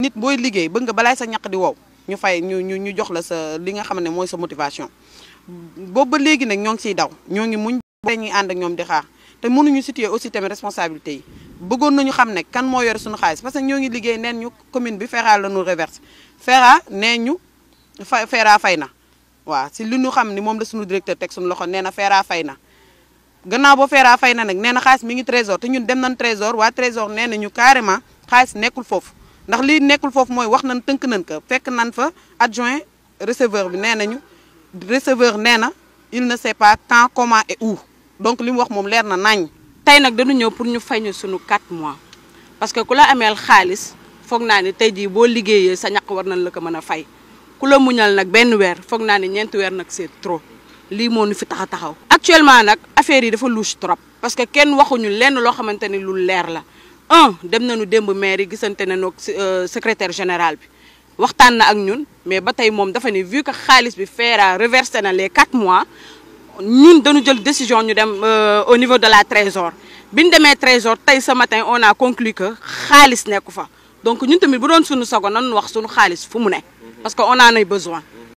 nit booy liggéey bëgg nga balaay sa ñaq di wow ñu fay ñu ñu ñu jox la sa li nga xam ne mooy sa motivation boobu ba léegi nag ñoo ngi siy daw ñoo ngi muñ dañuy ànd ak ñoom di xaar te mënuñu situer aussi tamit responsabilité yi bëggoon nañu xam ne kan moo yore suñu xaalis parce que ñoo ngi liggéey neen ñu commune bi FERA la ñu reverse FERA nee ñu fa FERA fay na waaw si li ñu xam ni moom la suñu directeur teg suñu loxo nee na FERA fay na gannaaw boo FERA fay na nag nee na xaalis mi ngi trésor te ñun dem nañ trésor waa trésor nee na ñu carrément xaalis nekkul foofu ndax lii nekkul foofu mooy wax nañ tënk nañ ko fekk nañ fa adjoint receveur bi nee nañu receveur nee na il ne sait pas quand comment et où donc li mu wax moom leer na nañ tey nag dañu ñëw pour ñu fay ñu sunu 4 mois parce que ku la ameel xaalis foog naa ni tey jii boo liggéeyee sa ñaq war nañ la ko mën a fay ku la muñal nag benn weer foog naa ni ñeenti weer nag c'est trop lii moo ñu fi tax a taxaw. actuellement nag affaire yi dafa louche trop parce que kenn waxuñu lenn loo xamante ni lu leer la un dem nañu démb maire yi gisante nañu ak secrétaire général bi waxtaan na ak ñun mais ba tey moom dafa ni vu que xaalis bi FERA reversé na les 4 mois. ñun dañu jël décision ñu dem au niveau de la trésor bi ñu demee trésor tey ce matin on a conclu que xaalis nekku fa donc ñun tamit bu doon suñu sago nan wax suñu xaalis fu mu ne parce que on en a besoin